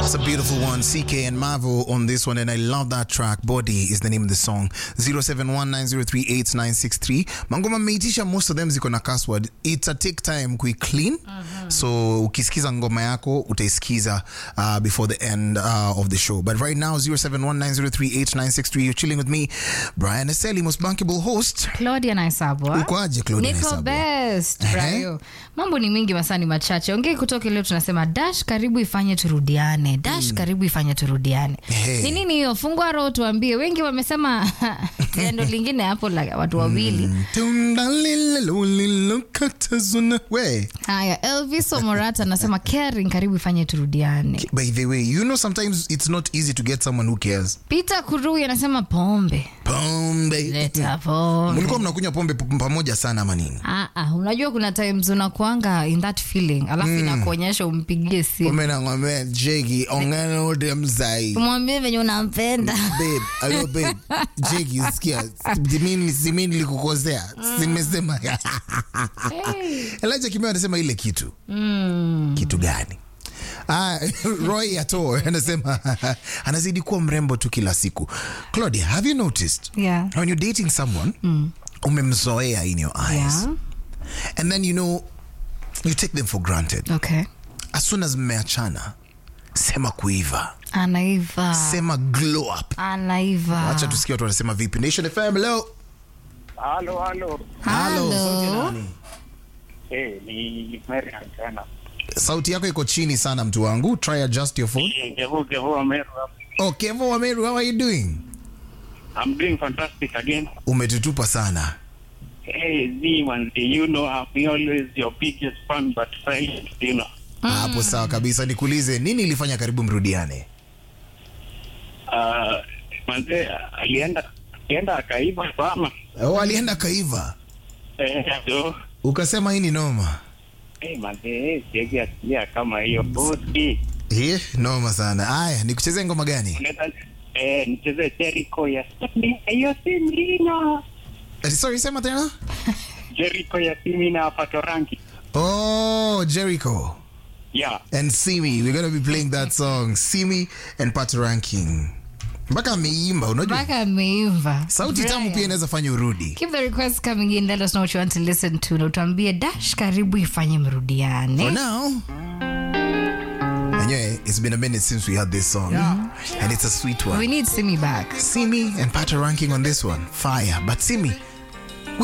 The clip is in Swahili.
That's a beautiful one. CK and Marvel on this one, and I love that track. Body is the name of the song. 0719038963. Mangoma mmeitisha, most of them ziko na password. It's a take time kui clean. So ukisikiza ngoma yako utaisikiza uh, before the end uh, of the show. But right now 0719038963 you're chilling with me Brian Eseli, most bankable host. Claudia Naisabwa. Uko aje Claudia Niko Naisabwa? best, Ehe. Brayo. Mambo ni mingi masani machache. Ongei kutoka leo tunasema dash karibu ifanye turudiane. Dash karibu ifanye turudiane. Ehe. Ni nini hiyo? Fungua roho tuambie. Wengi wamesema tendo lingine hapo la watu wawili. Tunda lile lililokatazuna. We. Haya, Elvis Omorata anasema caring karibu ifanye turudiane. By the way, you know sometimes it's not easy to get someone who cares. Peter Kurui anasema pombe. Pombe. Leta pombe. Mlikuwa mnakunywa pombe p- pamoja sana ama nini? Ah, ah, unajua kuna times unakuanga in that feeling alafu inakuonyesha umpigie simu Pombe na ng'ombe jegi ongana ode mzai. mwambie venye unampenda Babe, hello babe. Jegi sikia. Mimi mimi nilikukosea. Simesema. Elijah Kimeo anasema ile kitu. Kitu gani? Ah, Roy Ato anasema anazidi kuwa mrembo tu kila siku. Claudia, have you noticed Yeah. when you're dating someone umemzoea in your eyes Yeah. and then you know you take them for granted okay as soon as mmeachana sema kuiva anaiva sema glow up anaiva wacha tusikia watu wanasema vipi nation fm leo Halo, halo. Halo. Eh, ni Marian tena. sauti yako iko chini sana mtu wangu try adjust your phone Eh, Kevo, Kevo, Ameru hapa. oh kevo wameru how are you doing I'm doing fantastic again. umetutupa sana Hey, Z, man, you know I'm always your biggest fan, but silent, you know. hapo sawa kabisa nikuulize nini ilifanya karibu mrudiane Uh, manze, alienda alienda akaiba sana. oh, alienda kaiva Eh, so, ukasema hii ni noma eh, manze, eh, siwezi asilia kama hiyo. Bodi. Eh, noma sana aya nikuchezee ngoma gani Unaweza eh, nicheze Jericho ya hiyo si mlina. Eh, sorry sema tena Jericho ya Simina Patorangi. oh jericho Yeah. and Simi. We're gonna be playing that song, Simi and Pat Ranking. Mpaka ameimba, unajua mpaka ameiva sauti tamu Brian. pia inaweza fanya urudi. keep the request coming in let us know what you want to listen to na utuambie dash karibu ifanye For mrudiane now, anyway, it's been a minute since we had this song, and it's a sweet we one. need simi back Simi and Pat Ranking on this one, fire. But Simi,